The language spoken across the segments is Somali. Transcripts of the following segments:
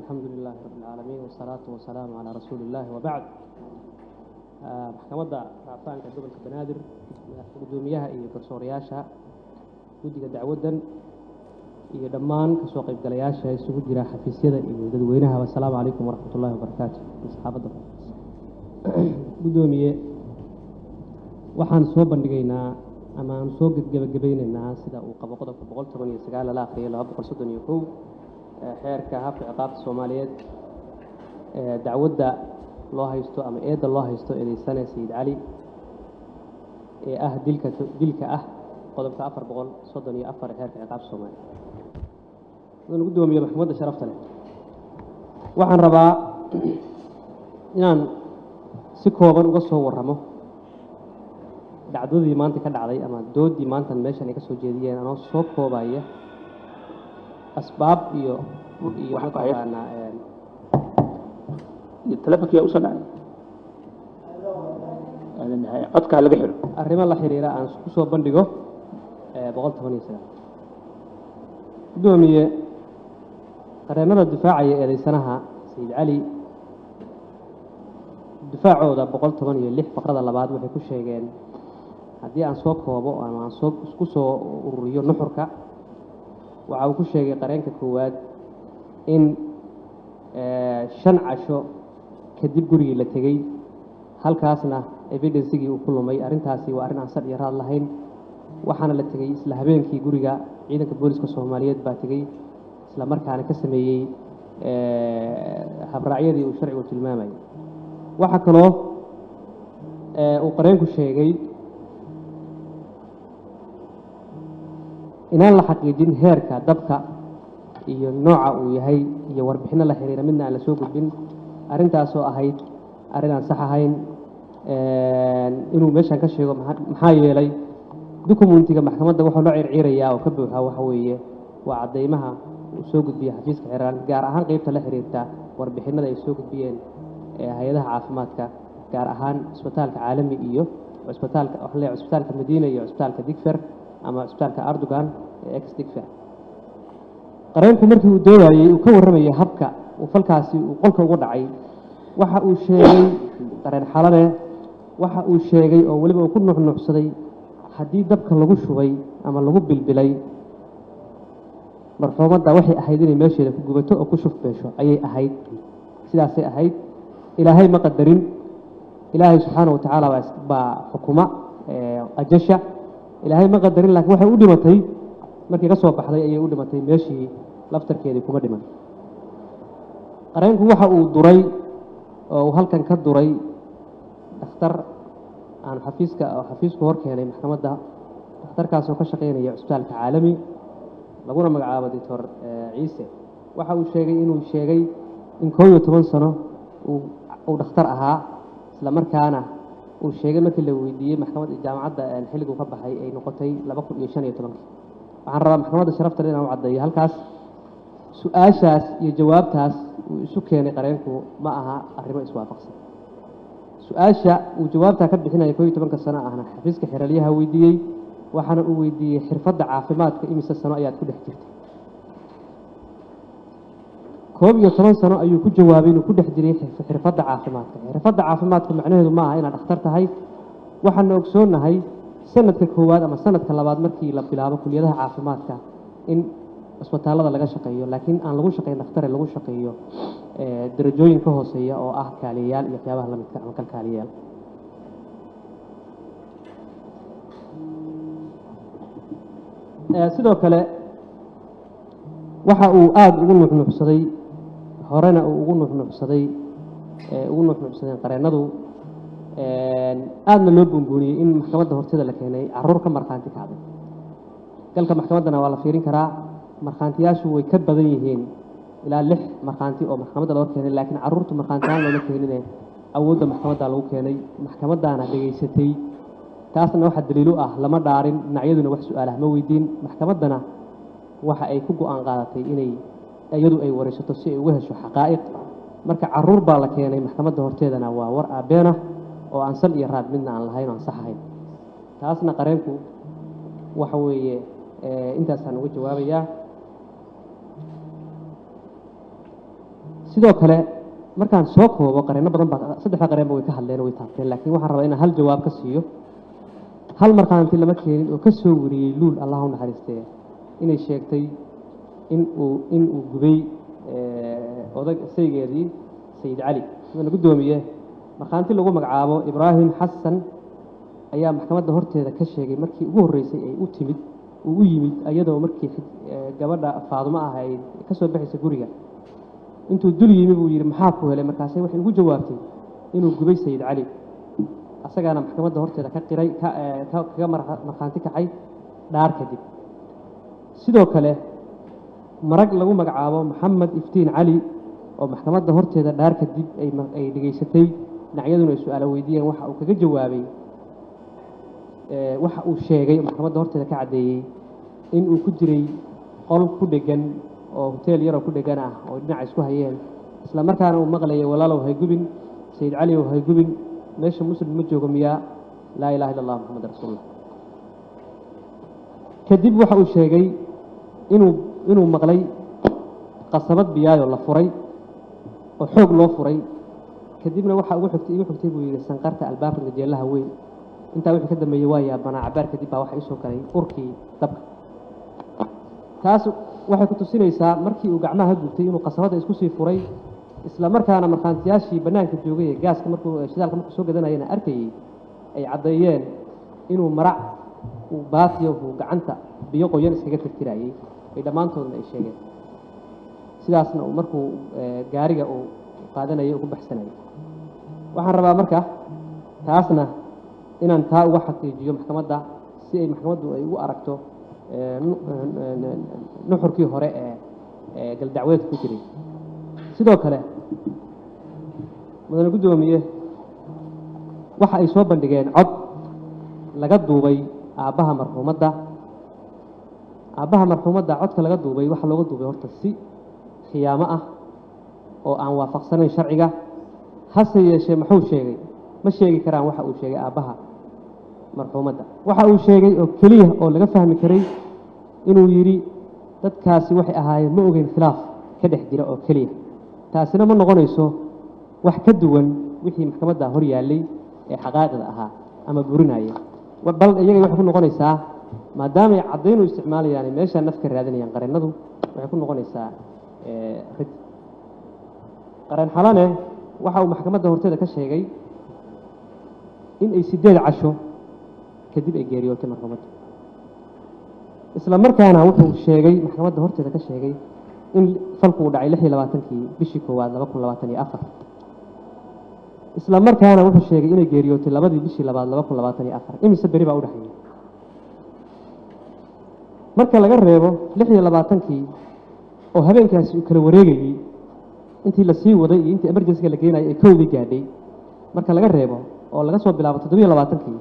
alxamdu lilahi rabi اlcaalamiin wasalaatu wasalaamu calaa rasuuli illahi wabacd maxkamadda racfaanka gobolka banaadir guddoomiyaha iyo garsoorayaasha guddiga dacwaddan iyo dhammaan kasoo qaybgalayaasha isugu jira xafiisyada iyo dadweynahaba asalaamu calaykum waraxmat ullahi wabarakaatu saxaabadda guddoomiye waxaan soo bandhigaynaa ama aan soo gebagabeynaynaa sida uu qabo qodobka boqol toban iyo sagaal lala akhriyay laba boqol soddon iyo kow xeerka habka ciqaabta soomaaliyeed dacwadda loo haysto ama eedda loo haysto eedeysane sayid cali ee ah dilka dilka ah qodobka afar boqol soddon iyo afar ee xeerka ciqaabta soomaaliyeed wuxuuna guddoomiye maxkamadda sharafta leh waxaan rabaa inaan si kooban uga soo warramo dhacdadii maanta ka dhacday ama doodii maantan meeshan ay ka soo jeediyeen anoo soo koobaya asbaab iyo iyo mataqaanaa telefonkiyaa usoo dhacay codkaa laga xiro arrimo la xiriira aan ku soo bandhigo boqol toban iyo sagaal guddoomiye qareennada difaacaya eedeysanaha sayid cali difaacooda boqol toban iyo lix faqrada labaad waxay ku sheegeen haddii aan soo koobo ama aan soo ku soo ururiyo nuxurka waxa uu ku sheegay qareenka koowaad in shan casho kadib gurigii la tegey halkaasna evidensigii uu ku lumay arrintaasi waa arrin aan sar iyo raad lahayn waxaana la tegey isla habeenkii guriga ciidanka booliska soomaaliyeed baa tegey isla markaana ka sameeyey habraacyadii uu sharcigu tilmaamayay waxaa kaloo uu qareenku sheegay inaan la xaqiijin heerka dabka iyo nooca uu yahay iyo warbixinno la xiriira midna aan la soo gudbin arrintaasoo ahayd arrin aan sax ahayn inuu meeshan ka sheego maxaa yeelay dukumentiga maxkamadda wuxuu loo circiirayaa oo ka buuxa waxa weeye waa caddaymaha uu soo gudbiya xafiiska xiraan gaar ahaan qeybta la xiriirta warbixinada ay soo gudbiyeen hay-adaha caafimaadka gaar ahaan cisbitaalka caalami iyo cisbitaalka waxaan leeyahay cisbitaalka madiina iyo cisbitaalka digfer ama cisbitaalka ardogan ee ex digfer qareenku markii uu doodayey uu ka warramayay habka uu falkaasi uu qolka ugu dhacay waxa uu sheegay qareen xalane waxa uu sheegay oo weliba uu ku nuxnuuxsaday haddii dabka lagu shubay ama lagu bilbilay marxuumadda waxay ahayd inay meesheeda ku gubato oo ku shufbeesho ayay ahayd sidaasay ahayd ilaahay ma qadarin ilaahay subxaana wa tacaala baa xukuma ajasha ilaahay ma qadarin laakiin waxay u dhimatay markii ka soo baxday ayay u dhimatay meeshii laftarkeedii kuma dhiman qareenku waxa uu duray oo uu halkan ka duray dhakhtar aan xafiiska xafiisku hor keenay maxkamadda dhakhtarkaasoo ka shaqaynaya cisbitaalka caalami laguna magacaabo doctor ciise waxa uu sheegay inuu sheegay in koob iyo toban sano uu dhakhtar ahaa isla markaana uu sheegay markii la weydiiyey maxkamadda jaamacadda xilliguu ka baxay ay noqotay laba kun iyo shan iyo tobankii waxaan rabaa maxkamadda sharafta le inaan u caddeeyo halkaas su-aashaas iyo jawaabtaas uu isu keenay qareenku ma aha arrimo iswaafaqsan su-aasha uu jawaabtaa ka bixinaya koob iyo tobanka sano ahna xafiiska xeralyaha weydiiyey waxaana uu weydiiyey xirfadda caafimaadka imise sano ayaad ku dhex jirtay koob iyo toban sano ayuu ku jawaabay inuu ku dhex jiray xirfadda caafimaadka xirfadda caafimaadka macnaheedu ma aha inaad dhakhtar tahay waxaana ogsoonnahay sanadka koowaad ama sanadka labaad markii la bilaabo kuliyadaha caafimaadka in cisbitaallada laga shaqeeyo laakiin aan lagu shaqayn dakhtare lagu shaqeeyo darajooyin ka hooseeya oo ah kaaliyayaal iyo waxyaabaha la midka ama kalkaaliyayaal sidoo kale waxa uu aada ugu nuxnuuxsaday horena uu ugu nuxnuuxsaday ugu nuxnuuxsadeen qareennadu aadna loo buunbuuniyey in maxkamadda horteeda la keenay caruur ka markhaanti kacday galka maxkamaddana waa la fiirin karaa markhaantiyaashu way ka badan yihiin ilaa lix markhaanti oo maxkamadda loo keenay laakiin caruurtu markhaantiyaal looma keenine awoodda maxkamadda lagu keenay maxkamaddaana dhegaysatay taasna waxaa daliilu ah lama dhaarin dhinacyaduna wax su-aalah ma weydiin maxkamaddana waxa ay ku go-aan qaadatay inay iyadu ay waraysato si ay uga hesho xaqaa'iq marka caruur baa la keenay maxkamadda horteedana waa war aabeenah oo aan sal iyo raad midna aan lahayn oo aan sax ahayn taasna qareenku waxa weeye intaasaan uga jawaabayaa sidoo kale markaan soo koobo qareenno badan baa saddexda qareenba way ka hadleen oo way taabteen laakiin waxaan rabaa inaan hal jawaab ka siiyo hal markhaanti lama keenin oo ka soo wariyey luul allah u naxariistee inay sheegtay in uu in uu gubay odag saygeedii sayid cali wuxuuna guddoomiye markhaanti lagu magacaabo ibraahim xasan ayaa maxkamadda horteeda ka sheegay markii ugu horreysay ay u timid uu u yimid iyadoo markii gabadha faadumo ah ay ka soo baxaysa guriga intuu dul yimi buu yidhi maxaa ku helay markaase waxay ugu jawaabtay inuu gubay sayid cali asagaana maxkamadda horteeda ka qiray kaga markhaanti kacay dhaar kadib sidoo kale marag lagu magacaabo maxamed iftiin cali oo maxkamadda horteeda dhaar kadib ay dhegaysatay dhinacyaduna ay su-aalo weydiiyeen waxa uu kaga jawaabay waxa uu sheegay maxkamadda horteeda ka caddeeyey in uu ku jiray qol ku dhegan oo hoteel yaroo ku dhegan ah oo dhinaca isku hayeen isla markaana uu maqlayay walaalow haygubin sayid cali ow haygubin meesha muslim ma joogo miyaa laa ilaha illa allah maxamed rasuulullah kadib waxa uu sheegay inuu inuu maqlay qasabad biyaayoo la furay oo xoog loo furay kadibna waxa ugu xigtay igu xigtay buu yidhi sanqarta albaabka gajeelaha weyn intaa wixii ka dambeeyey waa yaabanaa cabaar kadib baa waxa isoo galay urkii dabka taas waxay ku tusinaysaa markii uu gacmaha gubtay inuu qasabadda isku sii furay isla markaana markhaantiyaashii bannaanka joogay ee gaaska markuu shidaalka markuu soo gadanayana arkayey ay caddeeyeen inuu marac uu baatiyo uu gacanta biyo qoyan iskaga tirtirayey ay dhammaantoodna ay sheegeen sidaasna uu markuu gaariga uu qaadanayay ugu baxsanayay waxaan rabaa marka taasna inaan taa uga xaqiijiyo maxkamadda si ay maxkamaddu ay ugu aragto nuxurkii hore ee galdacweedka ku jiray sidoo kale mudane guddoomiye waxa ay soo bandhigeen cod laga duubay aabbaha marxuumadda aabbaha marxuumadda codka laga duubay waxaa looga duubay horta si khiyaamo ah oo aan waafaqsanayn sharciga hase yeeshee muxuu sheegay ma sheegi karaan waxa uu sheegay aabbaha marxuumadda waxa uu sheegay oo keliya oo laga fahmi karay inuu yidhi dadkaasi waxay ahaayeen ma ogeyn khilaaf ka dhex jira oo keliya taasina ma noqonayso wax ka duwan wixii maxkamadda hor yaallay ee xaqaaqida ahaa ama burinaya bal iyaga waxay ku noqonaysaa maadaamay caddayn u isticmaalayaan meeshaa nafka raadinayaan qareennadu waxay ku noqonaysaa rid qareen xalane waxa uu maxkamadda horteeda ka sheegay in ay sideed casho kadib ay geeriyootay marxuumadda isla markaana wuxuu sheegay maxkamadda horteeda ka sheegay in falku uu dhacay lix iyo labaatankii bishii koowaad laba kun labaatan iyo afar isla markaana wuxuu sheegay inay geeriyootay labadii bishii labaad laba kun labaatan iyo afar imise beri baa u dhexeeyey marka laga reebo lix iyo labaatankii oo habeenkaasi uu kala wareegayey intii lasii waday iyo intii emergencyga la geenayay ee kowdii gaadhay marka laga reebo oo laga soo bilaabo toddobiyo labaatankii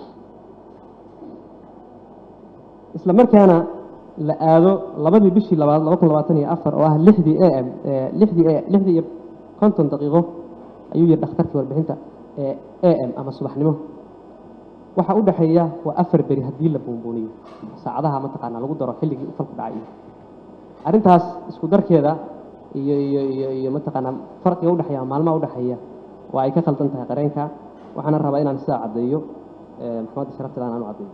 isla markaana la aado labadii bishii labaad laba kun labaatan iyo afar oo ah lixdii a m lixdii lixdii iyo konton daqiiqo ayuu yidhi dhakhtarkii warbixinta ee a m ama subaxnimo waxa u dhexeeya waa afar beri haddii la buunbuuniyo saacadaha mataqaanaa lagu daro xilligii u falku dhacay arrintaas isku darkeeda iyo iyo iyo iyo mataqaanaa farqiga udhexeeya maalmaha udhexeeya waa ay ka khaldan tahay qareenka waxaana rabaa inaan sidaa caddeeyo maxkamadda sharafteeda aan u caddeeyo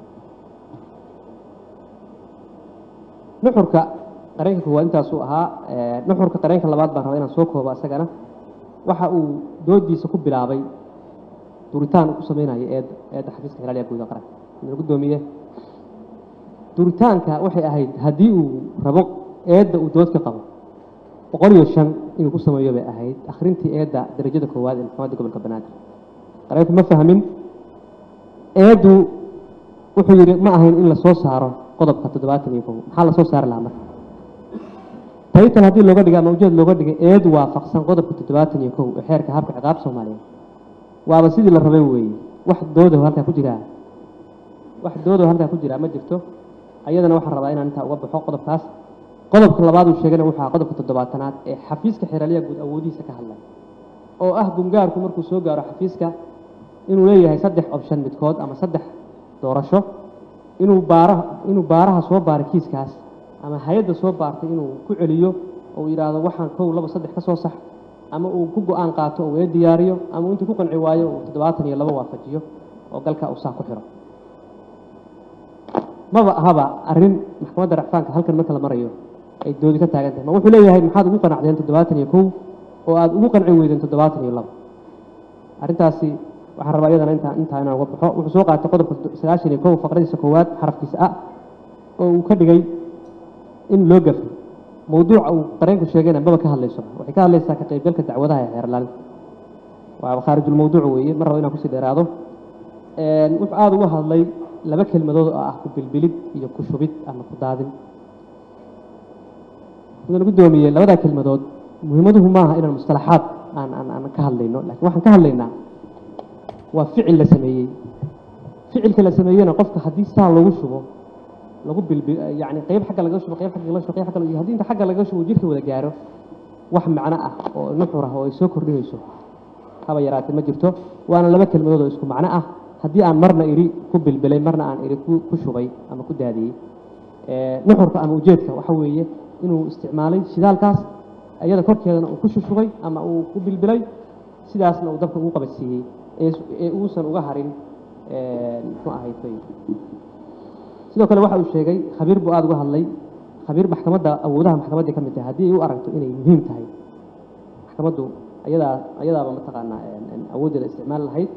nuxurka qareenka koowaad intaasuu ahaa nuxurka qareenka labaad baan rabaa inaan soo koobo isagana waxa uu doodiisa ku bilaabay duritaan ku sameynaya eed eedda xafiiska hilaaliya guud ee qaranka mudane guddoomiye duritaanka waxay ahayd haddii uu rabo eedda uu dood ka qabo boqol iyo shan inuu ku sameeyo bay ahayd akhrintii eedda darajada koowaad ee maxkamadda gobolka banaadir qareenku ma fahmin eeddu wuxuu yidhi ma ahayn in la soo saaro qodobka toddobaatan iyo kow maxaa la soo saari lahaa marka taytan haddii looga dhigay ama ujeed looga dhigay eed waafaqsan qodobka toddobaatan iyo kow ee xeerka habka ciqaab soomaaliyeed waaba sidii la rabay weeye wax doodo halkaa ku jiraa wax doodo halkaa ku jiraa ma jirto ayadana waxaan rabaa inaan intaa uga baxo qodobkaas qodobka labaad uu sheegana wuxuu ahaa qodobka toddobaatanaad ee xafiiska xeeraliya guud awoodihiisa ka hadlay oo ah gungaarku markuu soo gaaro xafiiska inuu leeyahay saddex option midkood ama saddex doorasho inuu baaraha inuu baaraha soo baaray kiiskaas ama hay-adda soo baartay inuu ku celiyo oo uu yidhaahdo waxaan kow laba saddex ka soo sax ama uu ku go-aan qaato oo weli diyaariyo ama uu intuu ku qanci waayo uu toddobaatan iyo labo waafajiyo oo galka uu saa ku xiro maba ahaba arrin maxkamadda racfaanka halkan marka la marayo ay doodi ka taagan tahay ma wuxuu leeyahay maxaad ugu qanacdeen toddobaatan iyo kow oo aada ugu qanci weydeen toddobaatan iyo labo arrintaasi waxaan rabaa iyadana intaa intaa inaan uga baxo wuxuu soo qaatay qodobka sagaashan iyo kow faqradiisa koowaad xarafkiisa a oo uu ka dhigay in loo gafay mawduuca uu qareenku sheegayna maba ka hadlayso waxay ka hadlaysaa ka qaybgalka dacwadaha ee xeerlaalinta waa khaarijulmawduuc weeye mar rabo inaan kusii dheeraado wuxuu aada uga hadlay laba kelmadood oo ah ku bilbilid iyo ku shubid ama ku daadin mudan guddoomiyey labadaa kelmadood muhiimaduhu maaha inaan mustalaxaad aan aan aan ka hadlayno lakiin waxaan ka hadlaynaa waa ficil la sameeyey ficilka la sameeyena qofka haddii saa loogu shubo lagu bilbi yani qayb xagga laga shubo qayb xagga laga shubo qayb xagga laga haddii inta xagga laga shubo jirka wada gaaro wax macno ah oo nuxur ah oo ay soo kordhinayso haba yaraatee ma jirto waana laba kelmadood oo isku macno ah haddii aan marna iri ku bilbilay marna aan iri ku shubay ama ku daadiyey nuxurka ama ujeedka waxa weeye inuu isticmaalay shidaalkaas iyada korkeedana uu ku shushubay ama uu ku bilbilay sidaasna uu dabka ugu qabadsiiyey ee uusan uga harin muxuu ahayd sidoo kale waxa uu sheegay khabiir buu aada uga hadlay khabiir maxkamadda awoodaha maxkamaddii ka mid tahay haddii ay u aragto inay muhiim tahay maxkamaddu ayadaa ayadaaba mataqaanaa awooddeeda isticmaal lahayd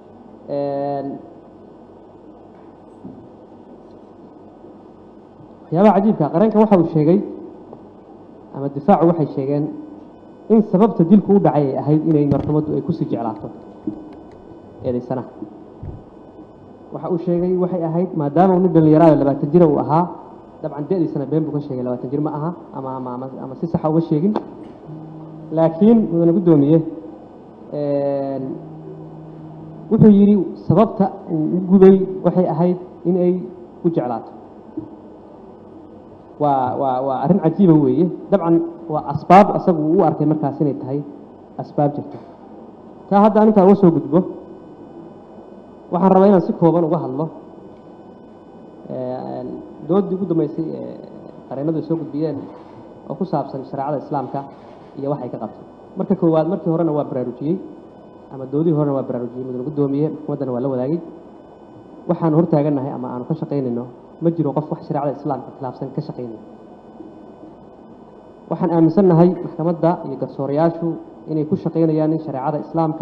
waxyaabaha cajiibka qareenka waxa uu sheegay ama difaacu waxay sheegeen in sababta dilku u dhacay ay ahayd inay martamaddu ay kusii jeclaato eedaysanaha waxa uu sheegay waxay ahayd maadaama uu nin dhallinyaraada labaatan jira uu ahaa dabcan da-diisana been buu ka sheegay labaatan jir ma aha ama ama ama ama si saxa uma sheegin laakiin mudana guddoomiye wuxuu yidhi sababta uu u gubay waxay ahayd in ay ku jeclaato waa waa waa arrin cajiiba weeye dabcan waa asbaab asagu uu u arkay markaas inay tahay asbaab jirta taa hadda anintaa uga soo gudbo waxaan rabaa inaan si kooban uga hadlo doodii ugu dambeysay ee qareenadu ay soo gudbiyeen oo ku saabsan shareecada islaamka iyo waxay ka qabtay marka koowaad markii horena waa baraarujiyey ama doodihii horena waa baraarujiyey mudane guddoomiye maxkamaddana waa la wadaagay waxaanu hortaagannahay ama aanu ka shaqaynayno ma jiro qof wax shareecada islaamka khilaafsan ka shaqaynaya waxaan aaminsannahay maxkamadda iyo garsoorayaashu inay ku shaqaynayaan in shareecada islaamka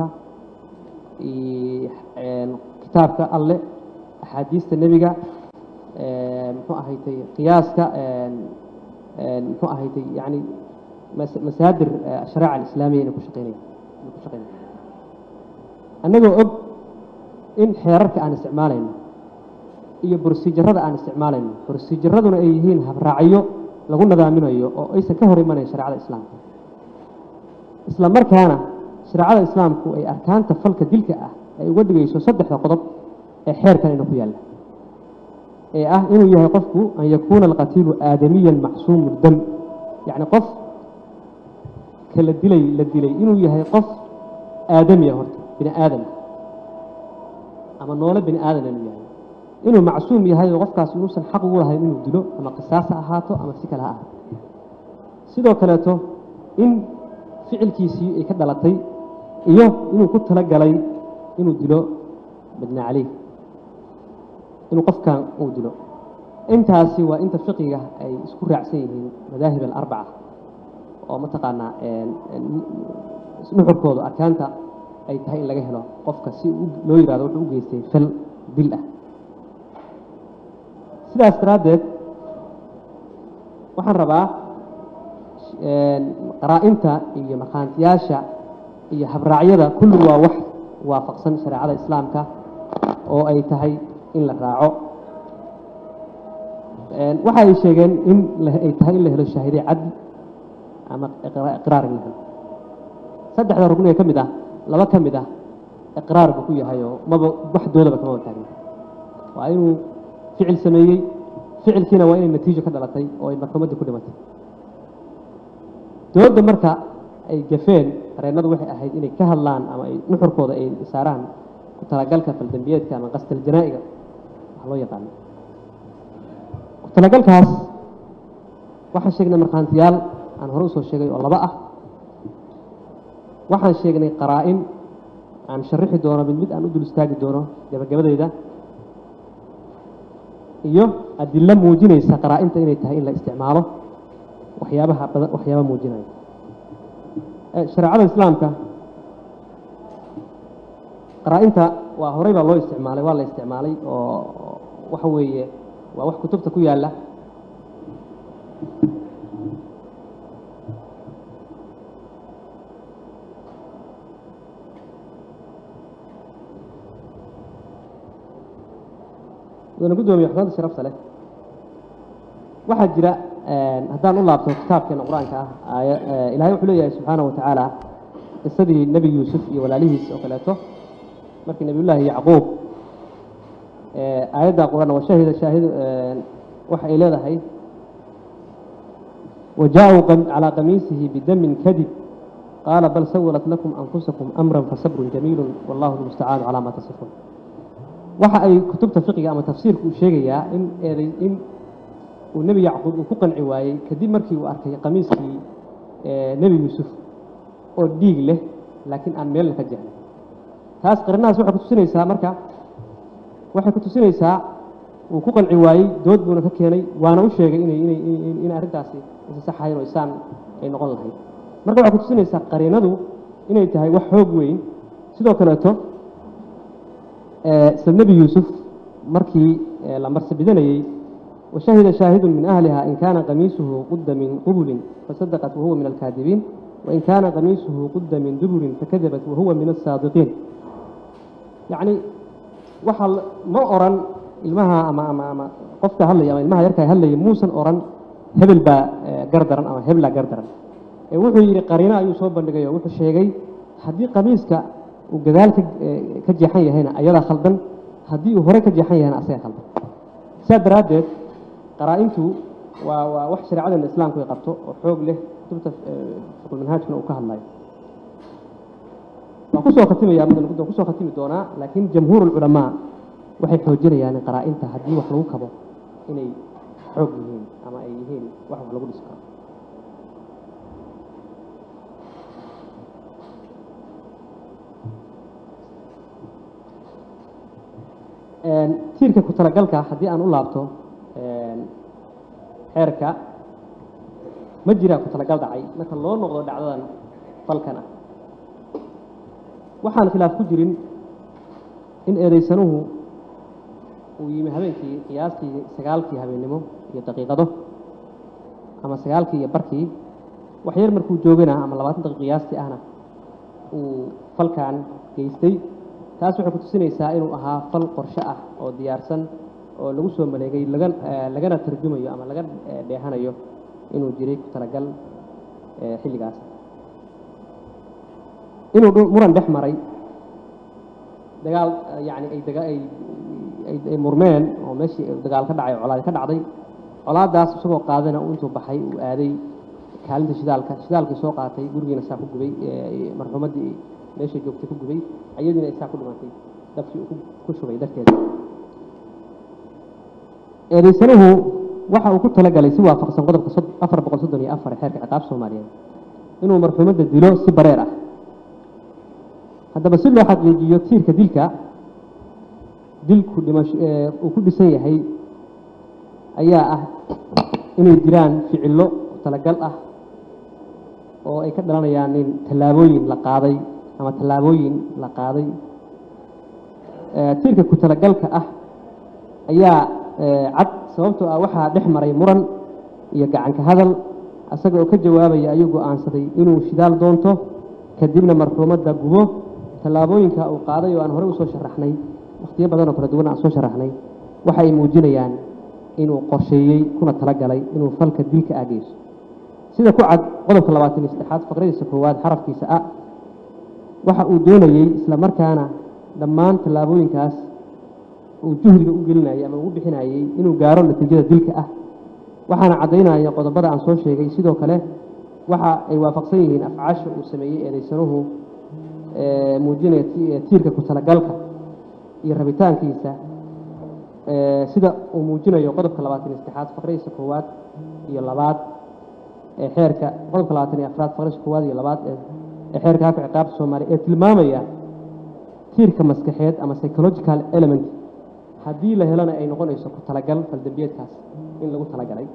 kitaabka alle axaadiista nebiga muxuu ahaytay qiyaaska muxuu ahaytay yani masaadir ashariica alislaamiya inay ku shaqaynaya inay ku shaqaynaya annagoo og in xeerarka aan isticmaalayno iyo borsijarada aan isticmaalayno borsijaraduna ay yihiin habraacyo lagu nadaaminayo oo aysan ka hor imanayn shareecada islaamka isla markaana shareecada islaamku ay arkaanta falka dilka ah ay uga dhigayso saddexda qodob ee xeerkan ina ku yaalla ee ah inuu yahay qofku an yakuuna alqatiilu aadamiyan macsuumu dam yacni qof kala dilay la dilay inuu yahay qof aadamiya horta bini aadam ama noole bini aadan inuu yahay inuu macsuum yahay oo qofkaas inuusan xaq ugu lahayn inuu dilo ama qisaas ha ahaato ama si kale ha ahaato sidoo kaleeto in ficilkiisii ay ka dhalatay iyo inuu ku tala galay inuu dilo badna caleyh inuu qofkan uu dilo intaasi waa inta fiqiga ay isku raacsan yihiin madaahib alarbaca oo mataqaanaa nuxurkooda arkaanta ay tahay in laga helo qofka si loo yihahdo wuxuu u geystay fal dil ah sidaas daraaddeed waxaan rabaa qaraa-inta iyo markhaantiyaasha iyo habraacyada kulli waa wax waafaqsan shareecada islaamka oo ay tahay in la raaco waxa ay sheegeen in ay tahay in la helo shaahiday cadli ama iqraar in la helo saddexda rugni ee ka mid ah laba ka mid ah iqraar buu ku yahay oo maba wax doodaba kama wataagna waa inuu ficil sameeyey ficilkiina waa inay natiijo ka dhalatay oo ay maxkamaddii ku dhimatay dooda marka ay gafeen qareennadu waxay ahayd inay ka hadlaan ama ay nuxurkooda ay saaraan ku talagalka faldambiyeedka ama qastal janaa'iga wax loo yaqaano ku talagalkaas waxaan sheegnay markhaantiyaal aan hore usoo sheegay oo laba ah waxaan sheegnay qaraa-in aan sharixi doono mid mid aan u dul istaagi doono gabagabadeyda iyo adilo muujinaysa qaraa-inta inay tahay in la isticmaalo waxyaabaha badan waxyaaba muujinaya shareecada islaamka qaraa-inta waa horey baa loo isticmaalay waa la isticmaalay oo waxa weeye waa wax kutubta ku yaalla mudana guddoomiye xukuumadda sharafta leh waxaa jira haddaan u laabto kitaabkeena qur-aanka ah aaya ilaahay wuxuu leeyahay subxaana wa tacaala qisadii nebi yuusuf iyo walaalihiis oo kaleeto markii nebiyullaahi yacquub aayadda qur-aan washahida shaahid waxa ay leedahay وجاءوا على قميصه بدم كذب قال بل سولت لكم أنفسكم أمرا فصبر جميل والله المستعان على ما تصفون waxa ay kutubta fiqiga ama tafsiirku uu sheegayaa in eeday in uu nebi yacquub uu ku qanci waayey kadib markii uu arkay qamiiskii nebi yuusuf oo dhiig leh laakiin aan meelna ka jeclay taas qarinahaas waxay kutusinaysaa marka waxay kutusinaysaa uu ku qanci waayey dood buuna ka keenay waana u sheegay inay inay in arrintaasi isa saxayn oo isaan ay noqon lahayd marka waxay kutusinaysaa qariinadu inay tahay wax xoog weyn sidoo kaleeto isla nebi yuusuf markii la marsabidanayey washahida shaahidu min ahliha in kaana qamiisuhu qudda min qubulin fasadaqat wahuwa min alkaadibiin wain kaana qamiisuhu qudda min duburin fakadabat wahuwa min asaadiqiin yacni waxa ma oran ilmaha ama ama ama qofka hadlaya ama ilmaha yarkaa hadlaya muusan oran hebel baa gardaran ama heblaa gardaran ee wuxuu yidhi qariino ayuu soo bandhigay oo wuxuu sheegay haddii qamiiska uu gadaal ka jeexan yahayna ayadaa khaldan haddii uu hore ka jeexan yahayna asaga khaldan saa daraaddeed qaraa-intu waa waa wax shareecadeena islaamku ay qabto oo xoog leh kutubta fiqulmanhaajkuna uu ka hadlayo waan kusoo khatimaya mudan guddoon kusoo khatimi doonaa laakiin jamhuur ulculamaa waxay xoojinayaan qaraa-inta haddii wax lagu kabo inay xoog yihiin ama ay yihiin wax wax lagu dhisi karo tiirka ku talagalka haddii aan u laabto xeerka ma jiraa ku talagal dhacay marka loo noqdo dhacdadan falkan ah waxaan khilaaf ku jirin in eedaysanuhu uu yimi habeenkii qiyaastii sagaalkii habeennimo iyo daqiiqado ama sagaalkii iyo barkii wax yar markuu joogana ama labaatan daqiiq qiyaastii ahna uu falkan geystay taas waxay ku tusinaysaa inuu ahaa fal qorshe ah oo diyaarsan oo lagu soo maleegay laga lagana tarjumayo ama laga dheehanayo inuu jiray ku talagal xilligaas inuu muran dhex maray dagaal yani ay daga ay ay murmeen oo meeshii dagaal ka dhacay colaad ka dhacday colaadaas isagoo qaadana uu intuu baxay uu aaday kaalinta shidaalka shidaalkii soo qaatay gurigiina saa ku gubay marxuumaddii meeshay joogtay ku gubay ayadiina isaa ku dhimatay dabkii uu ku shubay darteeda eedaysanuhu waxa uu ku talagalay si waafaqsan qodobka afar boqol soddon iyo afar ee xeerka ciqaab soomaaliyeed inuu marxuumadda dilo si bareer ah haddaba si loo xaqiijiyo tiirka dilka dilku dhimash uu ku dhisan yahay ayaa ah inay jiraan ficillo talagal ah oo ay ka dhalanayaan in tallaabooyin la qaaday ama tallaabooyin la qaaday tiirka ku talagalka ah ayaa cad sababtoo ah waxaa dhex maray muran iyo gacanka hadal isaga oo ka jawaabaya ayuu go-aansaday inuu shidaal doonto kadibna marxuumadda gubo tallaabooyinka uu qaaday oo aan horey usoo sharaxnay wakhtiyo badan oo kala duwan aan soo sharaxnay waxa ay muujinayaan inuu qorsheeyey kuna talagalay inuu falka dilka aageyso sida ku cad qodobka labaatan iyo saddexaad faqradiisa koowaad xarafkiisa a waxa uu doonayey isla markaana dhammaan tallaabooyinkaas uu juhdiga u gelinayay ama ugu bixinayey inuu gaaro natiijada dilka ah waxaana caddaynaya qodobada aan soo sheegay sidoo kale waxa ay waafaqsan yihiin afcaasha uu sameeyey eedaysanuhu muujinaya tiirka ku talagalka iyo rabitaankiisa sida uu muujinayo qodobka labaatan iyo saddexaad faqradiisa koowaad iyo labaad ee xeerka qodobka labaatan iyo afraad faqradiisa koowaad iyo labaad ee ee xeerka habka ciqaabta soomaaliya ee tilmaamaya tiirka maskaxeed ama psychological element haddii la helana ay noqonayso ku talagal faldambiyeedkaas in lagu talagalay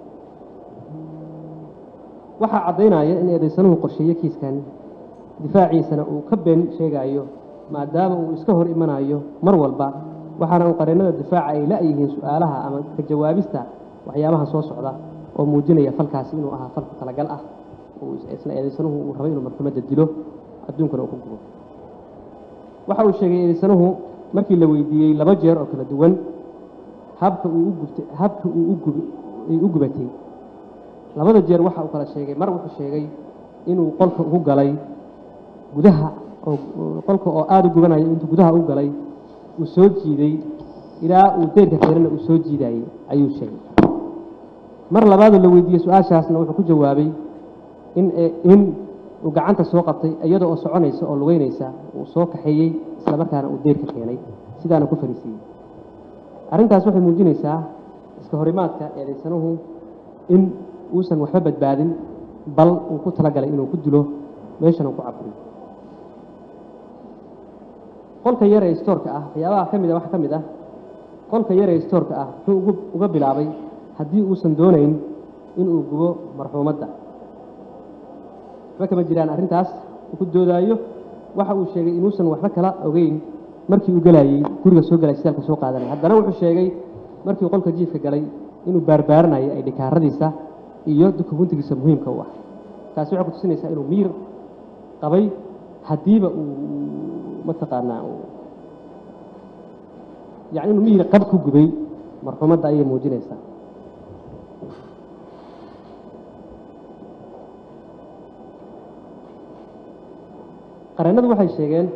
waxaa caddaynaya in eedaysanuhu qorsheeye kiiskan difaaciisana uu ka been sheegayo maadaama uu iska hor imanayo mar walba waxaana uu qareennada difaaca ay la-yihiin su-aalaha ama ka jawaabista waxyaabaha soo socda oo muujinaya falkaasi inuu ahaa fal ku talagal ah uu isla eedaysanuhu uu rabay inuu marxumadda dilo adduunkana uu ku gubo waxa uu sheegay eedaysanuhu markii la weydiiyey laba jeer oo kala duwan habka uu u gubtay habka uu u gub ay u gubatay labada jeer waxa uu kala sheegay mar wuxuu sheegay inuu qolka ugu galay gudaha oo qolka oo aada u gubanayo intuu gudaha u galay uu soo jiiday ilaa uu deyrka keenana uu soo jiidayey ayuu sheegay mar labaadoo la weydiiyey su-aashaasna wuxuu ku jawaabay in in uu gacanta soo qabtay iyada oo soconaysa oo lugeynaysa uu soo kaxeeyey isla markaana uu deyrka keenay sidaana ku fariisiiyey arrintaas waxay muujinaysaa iska horimaadka eedaysanuhu in uusan waxba badbaadin bal uu ku talagalay inuu ku dilo meeshana uu ku caburiyo qolka yar ee stoorka ah waxyaabaha ka mid a wax ka mid ah qolka yar ee stoorka ah wuxuu ugu uga bilaabay haddii uusan doonayn inuu gubo marxuumadda waxba kama jiraan arrintaas uu ku doodaayo waxa uu sheegay inuusan waxba kala ogeyn markii uu galayey guriga soo galay sitaalka soo qaadanay haddana wuxuu sheegay markii qolka jiifka galay inuu baarbaaranayay ay dhikaaradiisa iyo dukumuntigiisa muhiimka u ah taasi waxay kutusinaysaa inuu miir qabay haddiiba uu mataqaanaa yani inuu miyir qab ku gubay marxuumadda ayay muujinaysaa qareennadu waxay sheegeen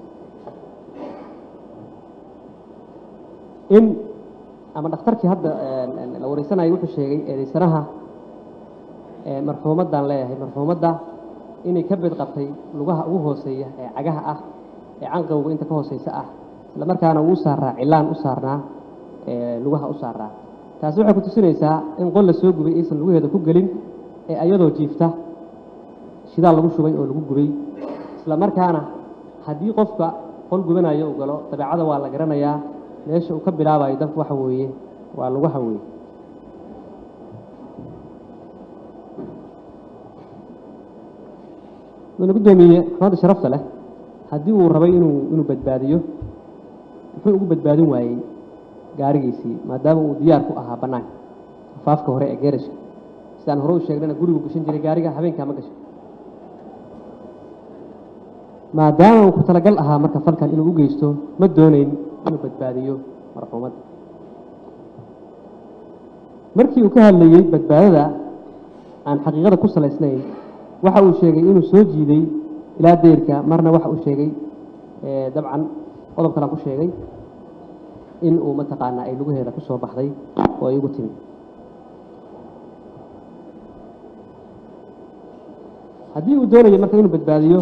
in ama dhakhtarkii hadda la wareysanayo wuxuu sheegay eedaysanaha marxuumaddaan leeyahay marxuumadda inay ka bed qabtay lugaha ugu hooseeya ee cagaha ah ee canqowga inta ka hooseysa ah isla markaana uu saaraa cilaan u saarnaa lugaha u saaraa taasi waxay ku tusinaysaa in qol la soo gubay aysan lugaheeda ku gelin ee ayadoo jiifta shidaal lagu shubay oo lagu gubay isla markaana haddii qofka qol gubanayo uu galo dabeecada waa la garanayaa meesha uu ka bilaabayo dabka waxa weeye waa lugaha weeye wuuna guddoomiye maxamadda sharafta leh haddii uu rabay inuu inuu badbaadiyo muxuu ugu badbaadin waayey gaarigiisii maadaama uu diyaar ku ahaa bannaanka afaafka hore ee geerashka sidaan hore u sheegnayna gurigu gashan jiray gaariga habeenkaa ma gasho maadaama uu ku talagal ahaa marka falkan inuu u geysto ma doonayn inuu badbaadiyo marxuumadda markii uu ka hadlayey badbaadada aan xaqiiqada ku salaysnayn waxa uu sheegay inuu soo jiiday ilaa deyrka marna waxa uu sheegay dabcan qodob kalaan ku sheegay in uu mataqaanaa ay lugaheeda ku soo baxday oo ay ugu timi haddii uu doonayo marka inuu badbaadiyo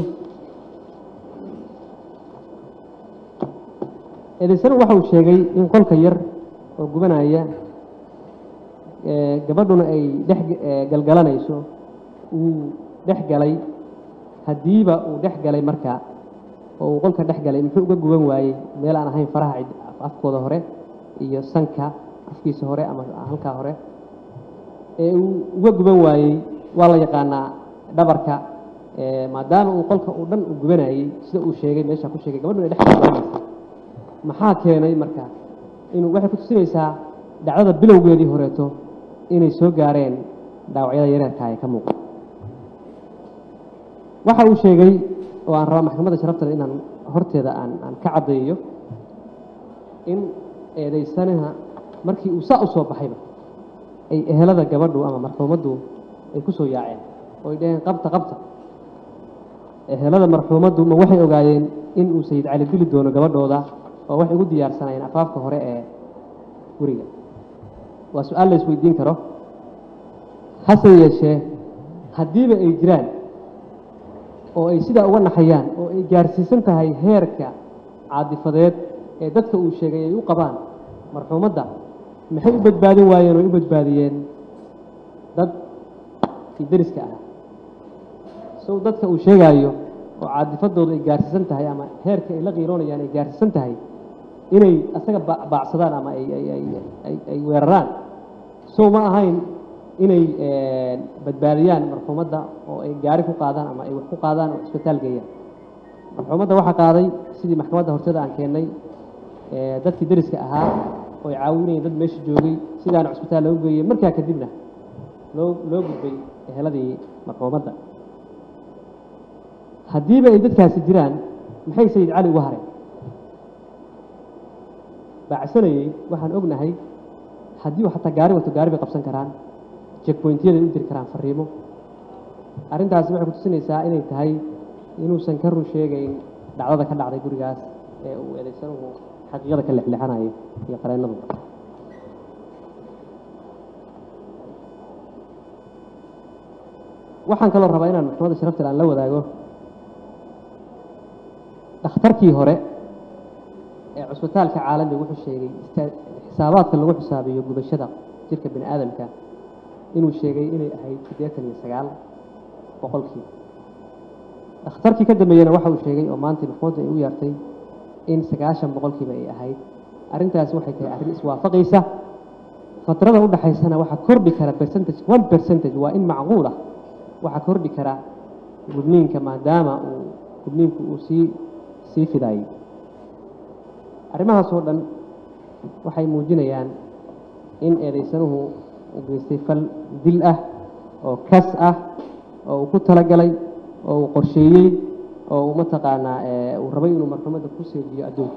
eedaysanu waxa uu sheegay in qolka yar oo gubanaya gabadhuna ay dhex galgalanayso uu dhex galay haddiiba uu dhex galay marka oo uu qolka dhex galay muxuu uga guban waayey meel aan ahayn faraha afkooda hore iyo sanka afkiisa hore ama halkaa hore ee uu uga guban waayey waa la yaqaanaa dhabarka maadaama uu qolka uu dhan u gubanayey sida uu sheegay meesha ku sheegay gabadhuna ay dhex galgalanaysa maxaa keenay marka inuu waxay ku tusinaysaa dhacdada bilowgeedii horeeto inay soo gaareen dhaawacyada yareerka ee ka muuqda waxa uu sheegay oo aan rabaa maxkamadda sharafta inaan horteeda aan aan ka caddeeyo in eedaysanaha markii uu saa u soo baxayba ay ehelada gabadhu ama marxuumaddu ay ku soo yaaceen oo ay dhaheen qabta qabta ehelada marxuumaddu ma waxay ogaayeen in uu sayid cali dili doono gabadhooda oo waxay ugu diyaarsanayeen afaafka hore ee guriga waa su-aal la isweydiin karo hase yeeshee haddiiba ay jiraan oo ay sidaa uga naxayaan oo ay gaarsiisan tahay heerka caadifadeed ee dadka uu sheegay ay u qabaan marxuumadda maxay u badbaadin waayeen oo ay u badbaadiyeen dad kii deriska ah sow dadka uu sheegaayo oo caadifadooda ay gaarsiisan tahay ama heerka ay la qiiroonayaan ay gaarsiisan tahay inay asaga ba- baacsadaan ama ay ay ay ay ay weeraraan sow ma ahayn inay badbaadiyaan marxuumadda oo ay gaari ku qaadaan ama ay wax ku qaadaan oo isbitaal geeyaan marxuumadda waxaa qaaday sidii maxkamadda horteeda aan keennay ee, dadkii deriska ahaa oo ay caawinayeen dad meesha joogay sidaana cusbitaal loogu geeyey markaa kadibna loo loo gudbay eheladii marxuumadda haddiiba ay dadkaasi jiraan maxay sayid cali uga hareen baacsanayey waxaan ognahay haddii uu xataa gaari wato gaari bay qabsan karaan checkpointyada u diri karaan fariimo arrintaasi waxay kutusinaysaa inay tahay inuusan ka run sheegayn dhacdada ka dhacday gurigaas ee uu eedaysanuhu xaqiiqada ka lexlexanayo iyo qareennadu waxaan kaloo rabaa inaan maxkamadda sharafteeda aan la wadaago dhakhtarkii hore ee cusbitaalka caalamiga wuxuu sheegay ista- xisaabaadka lagu xisaabiyo gubashada jirka bini aadamka inuu sheegay inay ahayd siddeetan iyo sagaal boqolkii dhakhtarkii ka dambeeyena waxa uu sheegay oo maanta maxkamaddu ay u yeertay in sagaashan boqolkiiba ay ahayd arrintaasi waxay tahay arrin iswaafaqaysa fatrada u dhaxaysana waxaa kordhi kara percentage one percentage waa in macquul ah waxaa kordhi kara gudniinka maadaama uu gudniinku uu sii sii fidaayey arrimahaas oo dhan waxay muujinayaan in eedaysanuhu uu geystay fal dil ah oo kas ah oo uu ku talagalay oo uu qorsheeyey oo uu mataqaanaa ee, uu rabay inuu marxumadda ku seejiyo adduunka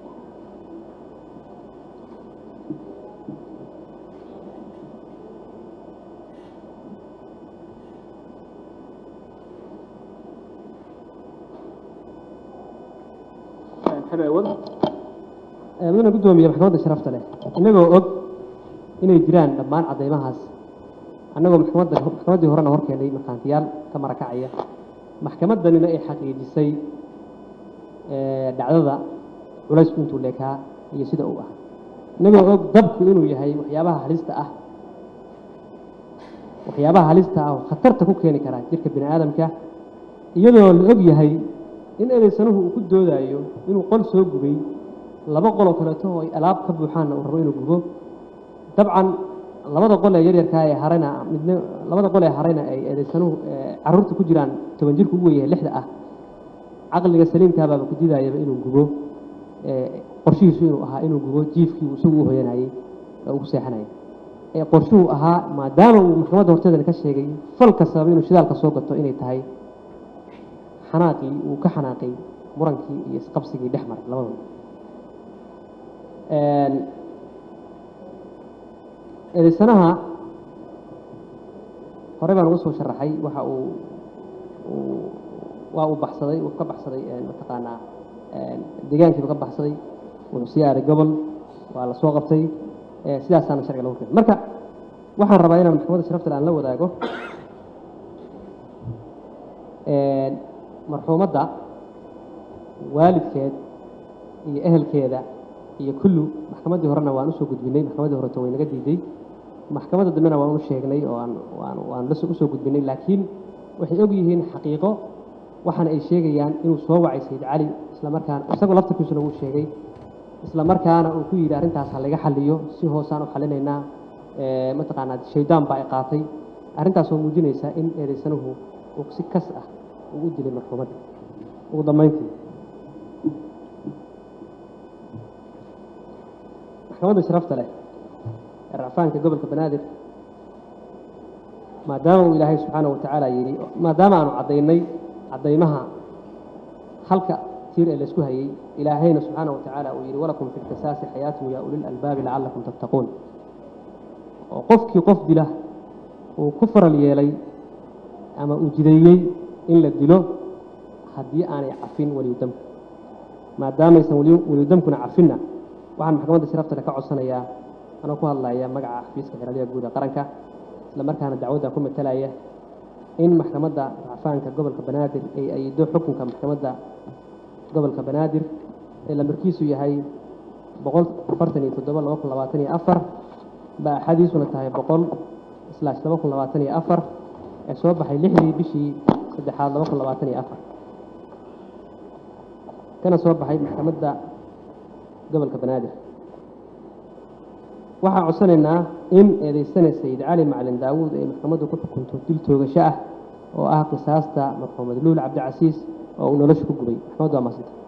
xamee wada Ee, mudana guddoomiye maxkamadda sharafta leh inagoo og inay jiraan dhammaan caddaymahaas annagoo maxkamadda maxkamaddii horena hor keenay markhaantiyaal ka marakacaya maxkamaddanina ay xaqiijisay ee, dhacdada culaysku intuu leekaa iyo sida uu ah inagoo og dabku inuu yahay waxyaabaha halista ah waxyaabaha halista ah oo khatarta ku keeni kara jirka bini aadamka iyadoo la og yahay in ereysanuhu uu ku doodayo inuu qol soo gubay laba qol oo kaleeto oo ay alaab ka buuxaanna uu rabo inuu gubo dabcan labada qol ee yaryarkaa ee harayna midna labada qol ee harayna ay ereysanuhu ee carruurta ku jiraan toban jirku ugu weyahay lixda ah caqliga saliimkaabaaba ku didaayaba inuu gubo ee qorshihiisu inuu ahaa inuu gubo jiifkii uu isagu u hoyanayey oo uu ku seexanayay ee qorshuhu ahaa maadaama uu maxkamadda horteedana ka sheegay falka sabab inuu shidaalka soo gato inay tahay xanaaqii uu ka xanaaqay murankii iyo isqabsigii dhex maray labadooda eedaysanaha horey baan ugu soo sharaxay waxa uu uu- waa uu baxsaday uu ka baxsaday een, mataqaanaa een, deegaankiiba ka baxsaday wuxuu sii aaday gobol waa la soo qabtay ee, sidaasaana sharciga lagu keenay marka waxaan rabaa inaan maxkamadda sharafta leh aan la wadaago een, marxuumadda waalidkeed iyo ehelkeeda iyo kullu maxkamaddii horena waan usoo gudbinay maxkamaddii horeto way naga diiday maxkamadda dambena waan u sheegnay oo aan waan waan la usoo gudbinay laakiin waxay og yihiin xaqiiqo waxaana ay sheegayaan inuu soo wacay sayid cali isla markaana isagoo laftarkiisuna wuu sheegay isla markaana uu ku yidhi arrintaas ha laga xaliyo si hoosaan u xalinaynaa ee, mataqaanaa shaydaan baa ay qaatay arrintaas oo muujinaysa in eedaysanuhu uu si kas ah uu u dilay marxuumadda ugu dambayntii maxkamadda sharafta leh ee racfaanka gobolka banaadir maadaama uu ilaahay subxaanahu wa tacaala yidhi maadaama aanu caddaynay caddaymaha halka tiir ee laysku hayey ilaahayna subxaanahu wa tacaala uu yidhi walakum fi lqisaasi xayaatun yaa ulil albaabi lacallakum tattaquun oo qofkii qof dila uu ku faral yeelay ama uu jideeyey in la dilo haddii aanay cafin weliyudamku maadaamaysan weli weliyudamkuna cafinna waxaan maxkamadda sharafta leh ka codsanayaa anoo ku hadlaya magaca xafiiska xiraliya guud ee qaranka isla markaana dacwadda ku matalaya in maxkamadda racfaanka gobolka banaadir ay ayido xukunka maxkamadda gobolka banaadir ee lambarkiisu yahay boqol afartan iyo toddoba laba kun labaatan iyo afar baaxadiisuna tahay boqol islaash laba kun labaatan iyo afar ee soo baxay lixdii bishii saddexaad laba kun labaatan iyo afar kana soo baxay maxkamadda gobolka banaadir waxaan codsanaynaa in eedeysana sayid cali macalin daawuud ay maxkamaddu ku xukunto dil toogasho ah oo ah qisaasta marxuum madluul cabdicasiis oo uu nolosha ku gubay maxkamaddu waa maasanta